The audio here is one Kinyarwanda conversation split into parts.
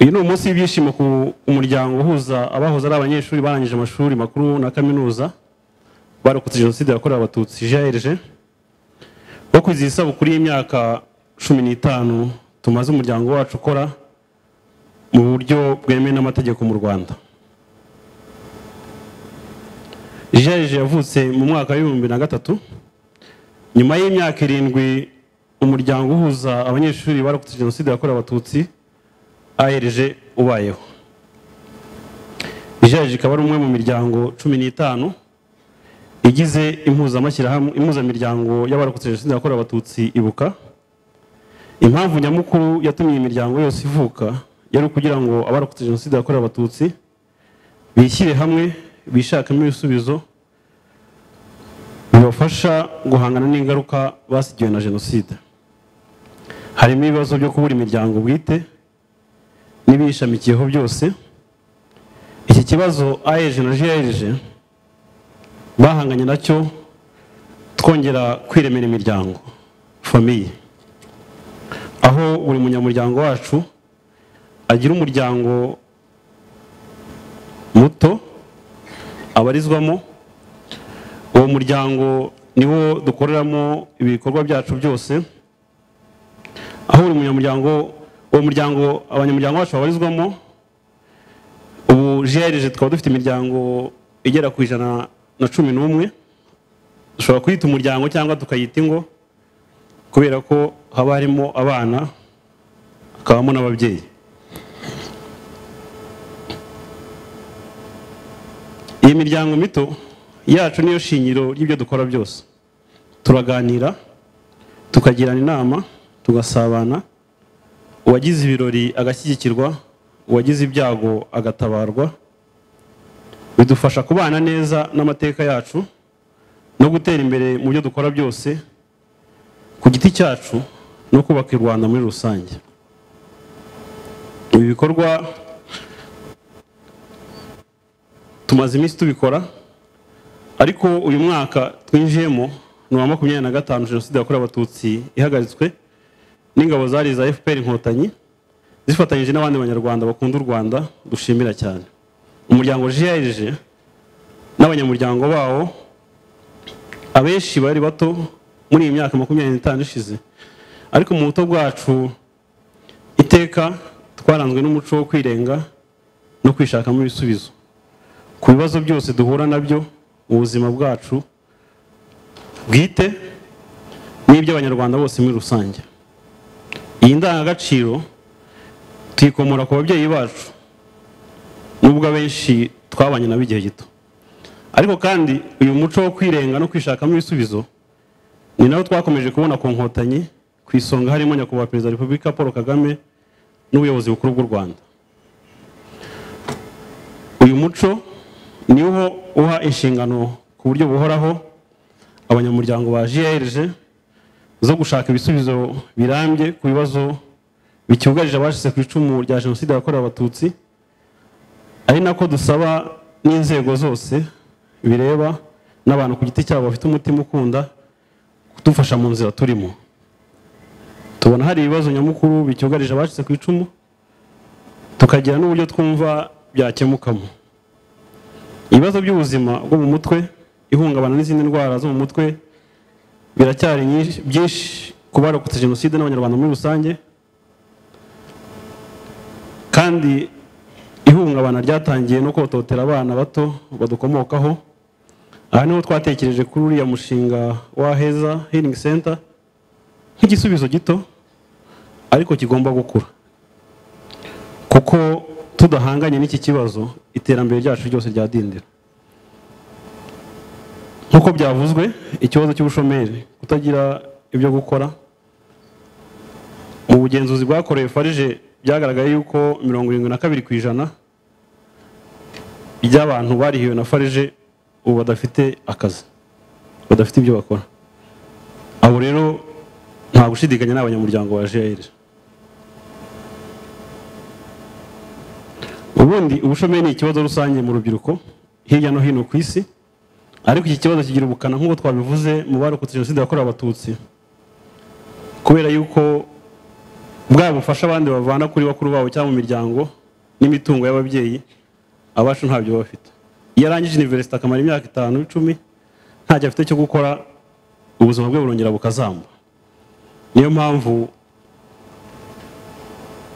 uyu ni umunsi w'ibyishimo ku umuryango uhuza abahoze ari abanyeshuri barangije amashuri makuru na kaminuza barokotse jenoside yakorewe abatutsi jrg wo kwizihiza isabukuru y'imyaka cumi n'itanu tumaze umuryango wacu ukora mu buryo bwemewe n'amategeko mu rwanda jrg yavutse mu mwaka w'ibihumbi na gatatu nyuma y'imyaka irindwi umuryango uhuza abanyeshuri barokotse jenoside yakorewe abatutsi ahereje ubayeho ijaje ikaba ari umwe mu miryango cumi n'itanu igize impuzamiryango y'abarokotse jenoside yakorewe abatutsi ibuka impamvu nyamukuru yatumye iyi miryango yose ivuka yari ukugira ngo abarokotse jenoside yakorewe abatutsi bishyire hamwe bishakemo ibisubizo bibafasha guhangana n'ingaruka basigiwe na jenoside harimo ibibazo byo kubura imiryango bwite n'ibiyishamikiyeho byose iki kibazo ayeje na jeje bahanganye nacyo twongera kwiremera imiryango famiye aho buri munyamuryango wacu agira umuryango muto abarizwamo uwo muryango niwo dukoreramo ibikorwa byacu byose aho buri munyamuryango uwo muryango abanyamuryango bacu babarizwamo ubu jereje tukaba dufite imiryango igera ku ijana na cumi n'umwe dushobora kuyita umuryango cyangwa tukayita ingo kubera ko haba harimo abana hakabamo n'ababyeyi iyi miryango mito yacu niyo shingiro ry'ibyo dukora byose turaganira tukagirana inama tugasabana uwagize ibirori agashyigikirwa uwagize ibyago agatabarwa bidufasha kubana neza n'amateka yacu no gutera imbere mu byo dukora byose ku giti cyacu no kubaka u rwanda muri rusange ibi bikorwa tumaze iminsi tubikora ariko uyu mwaka twinjiyemo ni uwa makumyabiri na gatanu jenoside yakorewe abatutsi ihagaritswe n'ingabo zari za fpr inkotanyi zifatanyije n'abandi banyarwanda bakunda u rwanda dushimira cyane umuryango jrg n'abanyamuryango bawo abenshi bari bato muri iyi myaka makumyabiri n'itanu ishize ariko mu buto bwacu iteka twaranzwe n'umuco wo kwirenga no kwishakamo ibisubizo ku bibazo byose duhura nabyo mu buzima bwacu bwite n'iby'abanyarwanda bose muri rusange iyi ndangagaciro tuyikomora ku babyeyi bacu nubwo abenshi twabanye nabo igihe gito ariko kandi uyu muco wo kwirenga no kwishakamo ibisubizo ni nawo twakomeje kubona ku nkotanyi ku isonga harimo nyakubahwa perezida wa repubulika paul kagame n'ubuyobozi bukuru bw'u rwanda uyu muco niwo uha inshingano ku buryo buhoraho abanyamuryango ba jrg zo gushaka ibisubizo birambye ku bibazo bicyugarije abashyize ku icumu rya jenoside yakorewe abatutsi ari nako dusaba n'inzego zose bireba n'abantu ku giti cyabo bafite umutima ukunda kudufasha mu nzira turimo tubona hari ibibazo nyamukuru bicyugarije abashyize ku icumu tukagira n'uburyo twumva byakemukamo ibibazo by'ubuzima bwo mu mutwe ihungabana n'izindi ndwara zo mu mutwe biracyari byinshi ku barokotse jenoside n'abanyarwanda muri rusange kandi ihungabana ryatangiye no kototera abana bato badukomokaho aha niho twatekereje kuri uriya mushinga wa heza healing center nk'igisubizo gito ariko kigomba gukura kuko tudahanganye n'iki kibazo iterambere ryacu ryose ryadindira nk'uko byavuzwe ikibazo cy'ubushomeri kutagira ibyo gukora mu bugenzuzi bwakorewe farije byagaragaye yuko mirongo irindwi na kabiri ku ijana by'abantu barihiwe na farije ubu badafite akazi badafite ibyo bakora abo rero nta gushidikanya n'abanyamuryango wa jr ubundi ubushomeri ni ikibazo rusange mu rubyiruko hirya no hino ku isi ariko iki kibazo kigira ubukana nk'uko twabivuze mu barokotse jenoside yakorewe abatutsi kubera yuko bwa bufasha abandi bavana kuri bakuru babo cyangwa mu miryango n'imitungo y'ababyeyi abacu ntabyo baba bafite iyo arangije iniverisite akamara imyaka itanu icumi ntacyo afite cyo gukora ubuzima bwe burongera bukazamba niyo mpamvu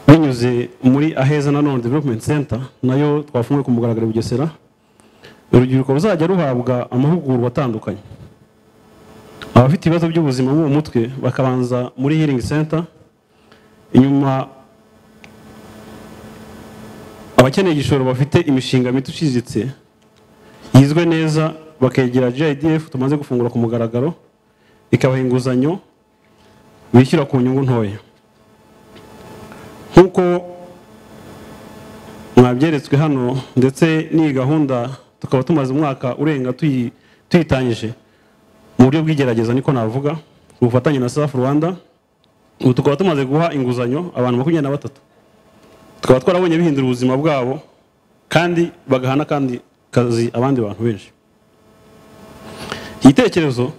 binyuze muri aheza na none development center nayo twafunguye ku mugaragaro i bugesera urubyiruko ruzajya ruhabwa amahugurwa atandukanye abafite ibibazo by'ubuzima bwo mu mutwe bakabanza muri healing center inyuma abakeneye igishoro bafite imishinga mito iciriritse yizwe neza bakegera GIDF tumaze gufungura ku mugaragaro ikabaha inguzanyo bishyura ku nyungu ntoya nk'uko mwabyeretswe hano ndetse n'iyi gahunda tukaba tumaze umwaka urenga tuyitangije mu buryo bw'igerageza niko navuga ku bufatanye na safu rwanda ubu tukaba tumaze guha inguzanyo abantu makumyabiri na batatu tukaba twarabonye bihindura ubuzima bwabo kandi bagaha n'akandi kazi abandi bantu benshi igitekerezo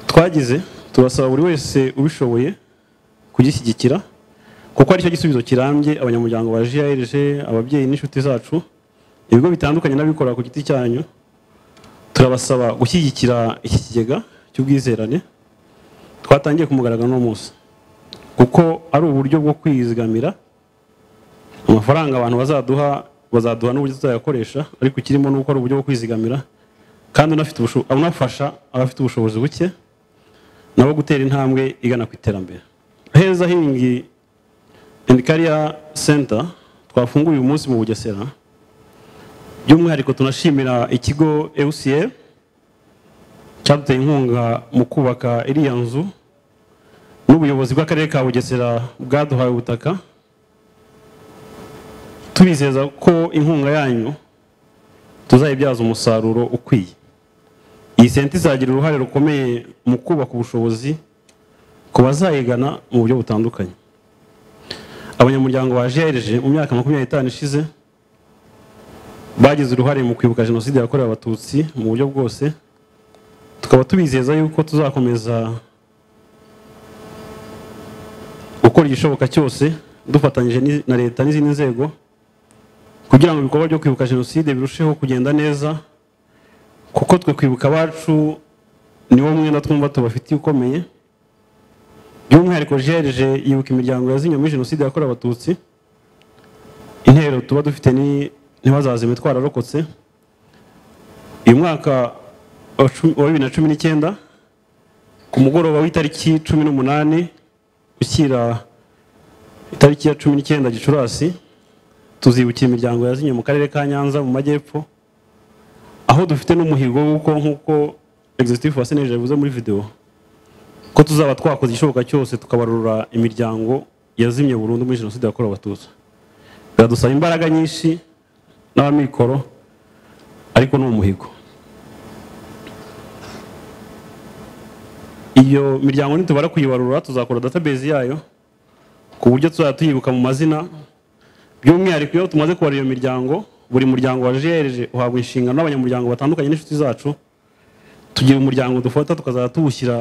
twagize turasaba buri wese ubishoboye kugishyigikira kuko aricyo gisubizo kirambye abanyamuryango ba GIRG ababyeyi n'inshuti zacu ibigo bitandukanye n'abikorera ku giti cyanyu turabasaba gushyigikira iki kigega cy'ubwizerane twatangiye kumugaragara uno munsi kuko ari uburyo bwo kwizigamira amafaranga abantu bazaduha bazaduha n'uburyo tuzayakoresha ariko ikirimo ni uko ari uburyo bwo kwizigamira kandi unafasha abafite ubushobozi buke nabo gutera intambwe igana ku iterambere heza hingi endi kariya senta twafunguye uyu munsi mu bugesera by'umwihariko tunashimira ikigo ewusiyeri cyaduteye inkunga mu kubaka iriya nzu n'ubuyobozi bw'akarere ka bugesera bwaduhaye ubutaka tubizeza ko inkunga yanyu tuzayibyaza umusaruro ukwiye iyi senta izagira uruhare rukomeye mu kubaka ubushobozi ku bazayigana mu buryo butandukanye abanyamuryango ba GIRG mu myaka makumyabiri n'itanu ishize bagize uruhare mu kwibuka jenoside yakorewe abatutsi mu buryo bwose tukaba tubizeza yuko tuzakomeza gukora igishoboka cyose dufatanyije na leta n'izindi nzego kugira ngo ibikorwa byo kwibuka jenoside birusheho kugenda neza kuko twe kwibuka abacu niwo mwenda twumva tubafitiye ukomeye by'umwihariko jerije yibuka imiryango yazimyemo jenoside yakorewe abatutsi intero tuba dufite ntibazazime twararokotse uyu mwaka wa bibiri na cumi n'icyenda ku mugoroba w'itariki cumi n'umunani ushyira itariki ya cumi n'icyenda gicurasi tuzibukira imiryango yazimye mu karere ka nyanza mu majyepfo aho dufite n'umuhigo w'uko nk'uko egizitifu wa seneje yavuze muri videwo ko tuzaba twakoze igishoboka cyose tukabarura imiryango yazimye burundu muri jenoside yakorewe abatutsi biradusaba imbaraga nyinshi n'abamikoro ariko ni umuhigo iyo miryango nitubara kuyibarura tuzakora database yayo ku buryo tuzajya tuyibuka mu mazina by'umwihariko iyo tumaze kubara iyo miryango buri muryango wa jereje uhabwa inshingano n'abanyamuryango batandukanye n'inshuti zacu tugira umuryango dufata tukazajya tuwushyira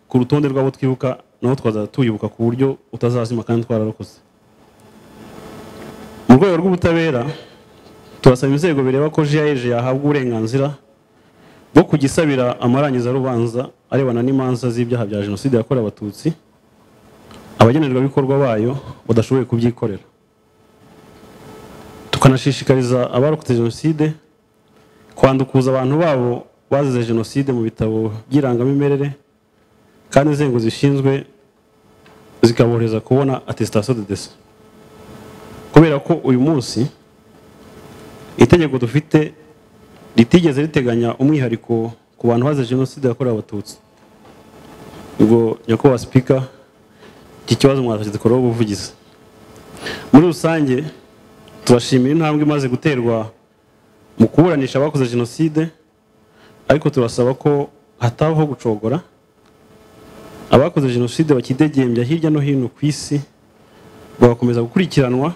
ku rutonde rw'abo twibuka nawo tukazajya tuwibuka ku buryo utazazima kandi twararokotse mu rwego rw'ubutabera turasaba inzego bireba ko jereje yahabwa uburenganzira bwo kugisabira amarangizarubanza arebana n'imanza z'ibyaha bya jenoside yakorewe abatutsi abagenerwabikorwa bayo badashoboye kubyikorera tukanashishikariza abarokotse jenoside kwandukuza abantu babo bazize jenoside mu bitabo by'irangamimerere kandi inzego zishinzwe zikaborohereza kubona atesitasiyo de dese kubera ko uyu munsi itegeko dufite ritigeze riteganya umwihariko ku bantu bazize jenoside yakorewe abatutsi ubwo nyakubahwa sipika iki kibazo mwatagikoraho ubuvugizi muri rusange turashimira intambwe imaze guterwa mu kuburanisha abakoze jenoside ariko turasaba ko hatabaho gucogora abakoze jenoside bakidegembya hirya no hino ku isi bagakomeza gukurikiranwa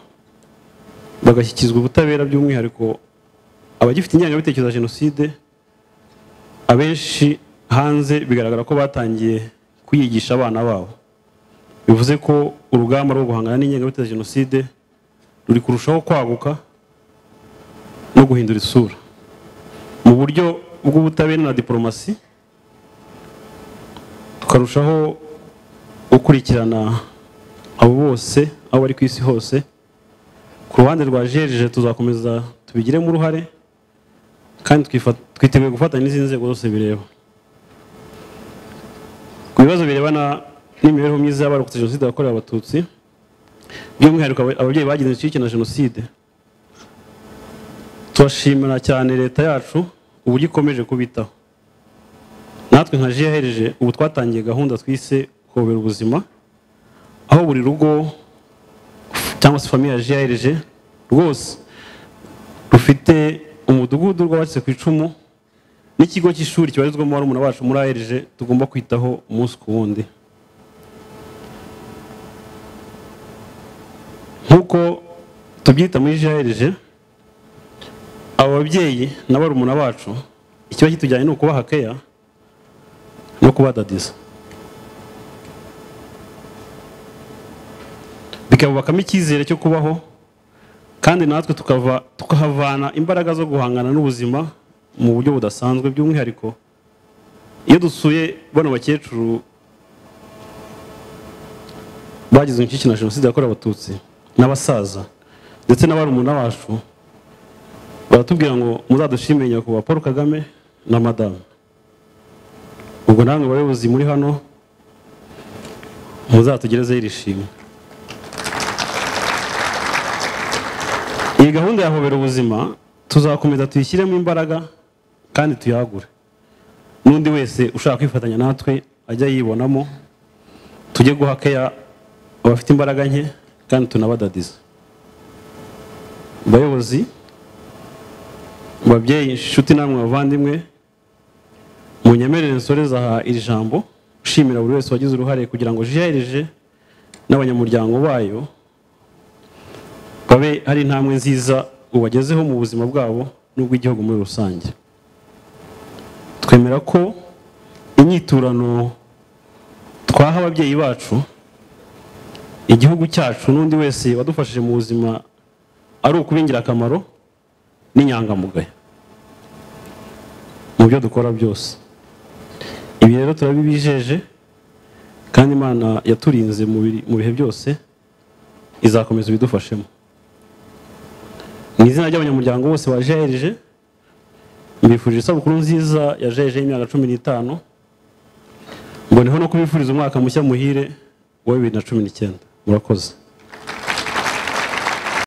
bagashyikirizwa ubutabera by'umwihariko abagifite ingengabitekerezo ya jenoside abenshi hanze bigaragara ko batangiye kuyigisha abana babo bivuze ko urugamba rwo guhangana n'ingengabitekerezo ya jenoside ruri kurushaho kwaguka no guhindura isura mu buryo bw'ubutabera na diporomasi tukarushaho gukurikirana abo bose aho bari ku isi hose ku ruhande rwa jejeje tuzakomeza tubigiremo uruhare kandi twifa- twiteguye gufatanya n'izindi nzego zose bireba ku bibazo birebana n'imibereho myiza y'abarokotse jenoside yakorewe abatutsi by'umwihariko aba- ababyeyi bagize icyicyo na jenoside turashimira cyane leta yacu uburyo ikomeje kubitaho natwe nka jiyahereje ubu twatangiye gahunda twise kobera ubuzima aho buri rugo cyangwa se famiye ya jiyahereje rwose rufite umudugudu rw'abatse ku icumu n'ikigo cy'ishuri kibarizwamo barumuna bacu muri ahereje tugomba kwitaho umunsi ku wundi nk'uko tubyita muri jiyahereje abo babyeyi na barumuna bacu ikiba kitujyanye ni ukubaha keya no kubadadiza bikabubakamo icyizere cyo kubaho kandi natwe tukava tukahavana imbaraga zo guhangana n'ubuzima mu buryo budasanzwe by'umwihariko iyo dusuye bano bakecuru bagize inshyikirano na jenoside yakorewe abatutsi n'abasaza ndetse n'abarumuna bacu baratubwira ngo muzadushimire nyakubahwa paul kagame na madamu ubwo namwe bayobozi muri hano muzatugerezeho iri shimwe iyi gahunda ya hobera ubuzima tuzakomeza tuyishyiremo imbaraga kandi tuyagure n'undi wese ushaka kwifatanya natwe ajya yibonamo tujye guha keya abafite imbaraga nke kandi tunabadadiza bayobozi babyeyi inshuti namwe bavandimwe munyemerere nsoreze aha iri jambo nshimira buri wese wagize uruhare kugira ngo jiyahereje n'abanyamuryango bayo babe ari intambwe nziza ubagezeho mu buzima bwabo n'ubw'igihugu muri rusange twemera ko inyiturano twaha ababyeyi bacu igihugu cyacu n'undi wese wadufashije mu buzima ari ukuba ingirakamaro n'inyangamugayo mu byo dukora byose ibi rero turabibijeje kandi imana yaturinze mu biri- mu bihe byose izakomeza ibidufashemo mu izina ry'abanyamuryango bose ba jeje mbifurije isabukuru nziza ya jeje y'imyaka cumi n'itanu mboneho no kubifuriza umwaka mushya muhire wa bibiri na cumi n'icyenda murakoze